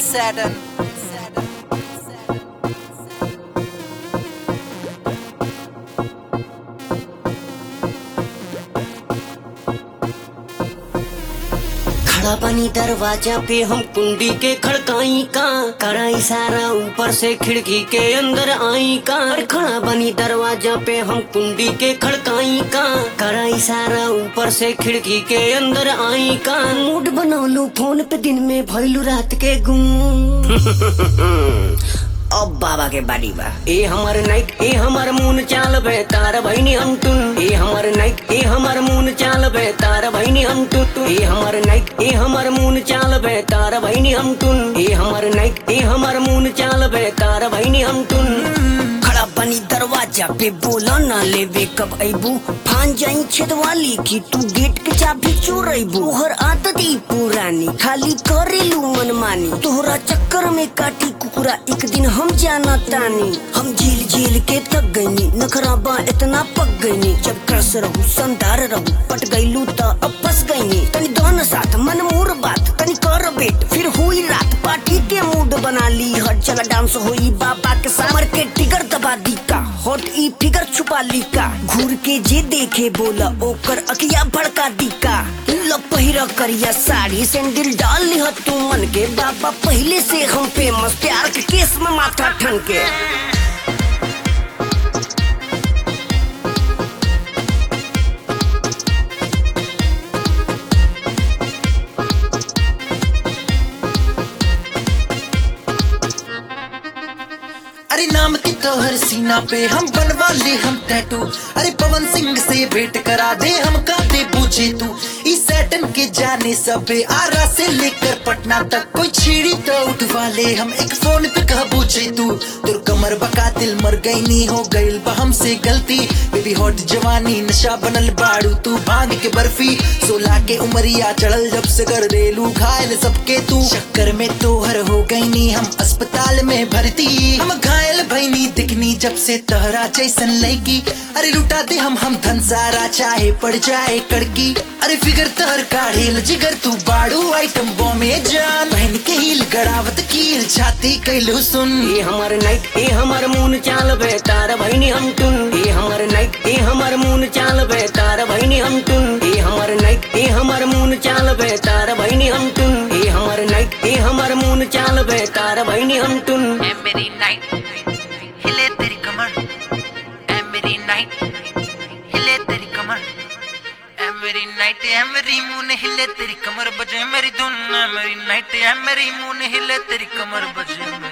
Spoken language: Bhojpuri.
Saturn. खड़ा पानी दरवाजा पे हम कुंडी के खड़काई का करा इशारा ऊपर से खिड़की के अंदर आई का अरे खड़ा बनी दरवाजा पे हम कुंडी के खड़काई का करा इशारा ऊपर से खिड़की के अंदर आई का मूड बनौलू फोन पे दिन में भइलू रात के गुम अब बाबा के बाड़ी बा ए हमर नाइट ए हमर मून चाल बे तार भैनी हम टुन ए हमर नाइट ए हमर मून चाल बे तार भैनी हम टुन टुन। ए हमर नाइट ए हमर मून चाल बे तार भैनी हम टुन ए हमर नाइट ए हमर मून चाल बे तार भैनी हम टुन खड़ा बनी दरवाजा पे बोला ना लेवे कब अबू फान जाई छेदवाली की तू गेट के चाबी चोरैबू तोहर आदत ई पुरानी खाली करेलू मनमानी तोहरा चक्कर में काटी कुकुरा एक दिन हम जाना तानी हम झील झील के थक गईनी नखरा बा इतना पक गईनी जब क्रस रहू संदार रहू पट गईलू त अब फंस गईनी तनी दोन साथ मन मोर बात तनी कर बेट फिर हुई रात पार्टी के मूड बना ली हट चला डांस होई बाबा के समर के टिगर दबा दी का हॉट ई फिगर छुपा ली का घूर के जे देखे बोला ओकर अकिया भड़का दी का लो पहिरा करिया साड़ी सैंडल डाल ली तू मन के बाबा पहले से हम फेमस प्यार के केस में माथा ठन के अरे नाम की तोहर सीना पे हम बनवा ले हम टैटू अरे पवन सिंह से भेंट करा दे हम का दे पूछे तू इस सैटन के जाने सबे आरा से लेकर पटना तक कोई छीड़ी तो उठवा ले हम एक फोन पे कह पूछे तू तुर कमर बका दिल मर गई नी हो गईल बा हमसे गलती बेबी हॉट जवानी नशा बनल बाड़ू तू भांग के बर्फी सोलह के उमरिया चढ़ल जब से कर देलू घायल सबके तू चक्कर में तोहर हो गई नी हम अस्पताल में भर्ती हम घायल भईनी दिखनी जब से तहरा जैसन लड़की अरे लुटा दे हम हम धन सारा चाहे पड़ जाए कड़की अरे फिगर तहर काढ़ेल जिगर तू बाड़ू आइटम बॉम्बे जान बहन के हील गड़ावत कील छाती कैलू सुन ए हमर नाइट ए हमर मून चाल बे तार भैनी हम टुन ए हमर नाइट ए हमर मून चाल बे तार भैनी हम टुन ए हमर नाइट ए हमर मून चाल बे तार भैनी हम टुन ए हमर नाइट ए हमर मून चाल बे तार भैनी हम टुन ए मेरी नाइट हिले तेरी कमर ए मेरी नाइट हिले तेरी कमर ए मेरी नाइट ए मेरी मुंह ने हिले तेरी कमर बजे मेरी धुन ए मेरी नाइट ए मेरी मुंह ने हिले तेरी कमर बजे